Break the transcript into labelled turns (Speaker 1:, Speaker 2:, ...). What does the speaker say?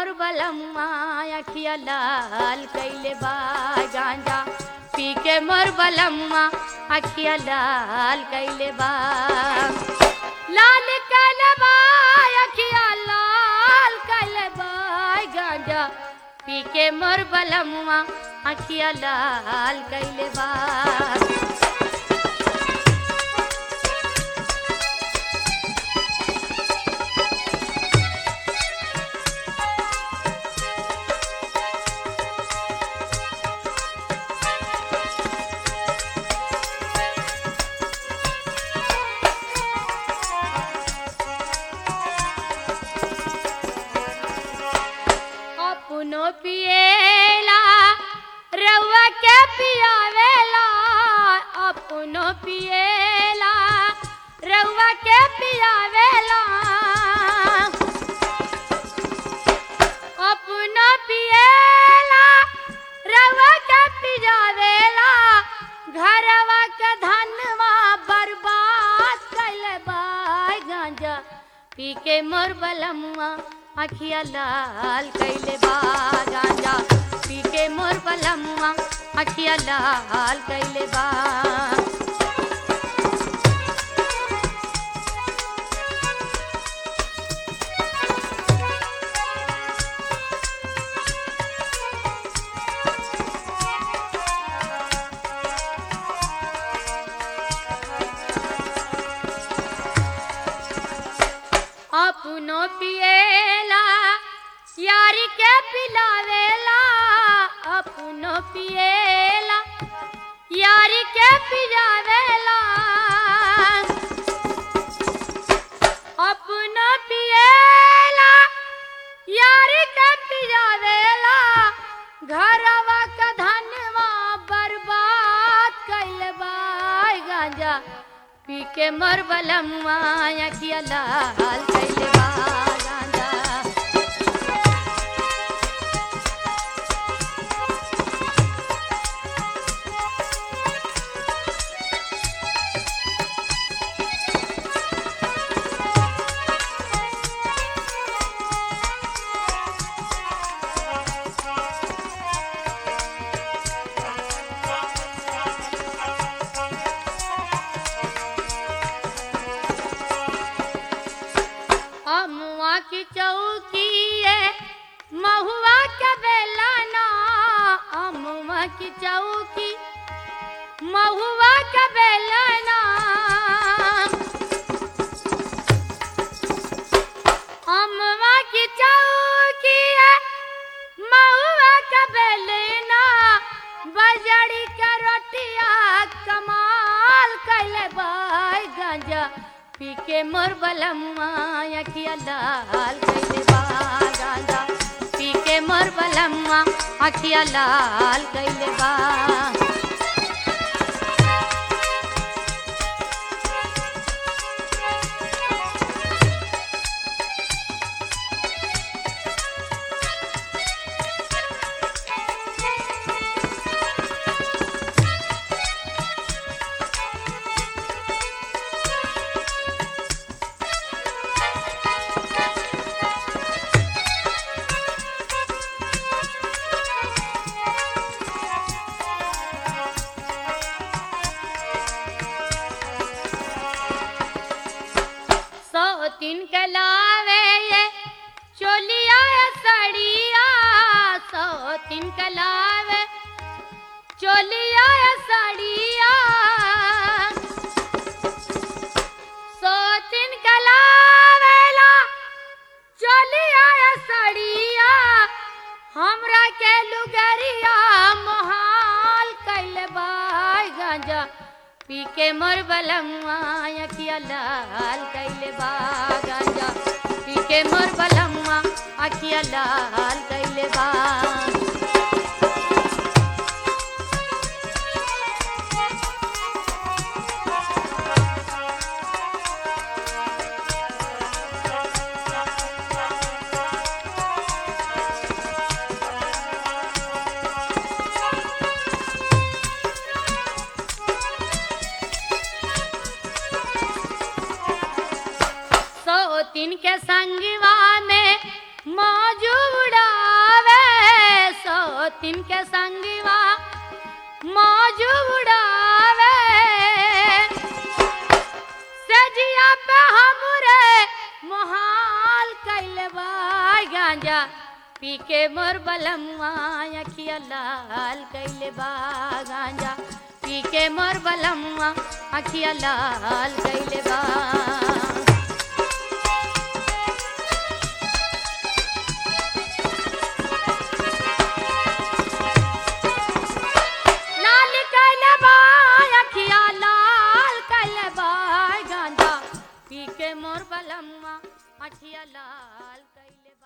Speaker 1: मोर बलमुआ अखिया लाल कैले बा गांजा पी के मोर बलमुआ अखिया लाल कैले बा लाल कैले बा अखिया लाल कैले बा गांजा पी के मोर बलमुआ अखिया लाल कैले बा अपनो पिएला रउआ के पियावेला अपनो पिएला रउआ के पियावेला अपनो पिएला रउआ के पियावेला घरवा के धनवा बर्बाद कैले बाय गांजा पी के मोर बलमुआ अखिया लाल कैले बा गांजा पी के मोर बलमुआ अखिया लाल कैले बा अपनो पिएला यारी के पिलावेला अपनो पिएला यारी के पिलावेला अपनो पिएला यारी के पिलावेला घरवा का धनवा बर्बाद कैले बाय गांजा पी के मर बलमुआ अखिया लाल कैले बा गांजा अमुआ की चौकी है महुआ के बेलाना अमुआ की चौकी महुआ के बेलाना अमुआ की चौकी है महुआ के बेलना बजड़ी के रोटिया कमाल कैले बाय गांजा पी के मोर बलमुआ अखिया लाल कैले बा गांजा पी के मोर बलमुआ अखिया लाल कैले बा सौ तीन के लावे ये चोलिया सड़िया सौ तीन के लावे चोलिया सड़िया सौ तीन के लावेला चोलिया सड़िया हमरा के लुगरिया मोहाल कैले बाय गांजा पी के मोर बलमुआ अखिया लाल कैले बा गांजा पी के मोर बलमुआ अखिया लाल कैले बा सौ तीन के संगवा में मौजूदा सवतिन के संगवा मौज उड़ावे सजिया पे हमरे मोहाल कैले बा गांजा पी के मोर बलमुआ अखिया लाल कैले बा गांजा पी के मोर बलमुआ अखिया लाल कैले बा लाल कैले बा अखिया लाल कैले बा गांजा पी के मोर बलमुआ अखिया लाल कैले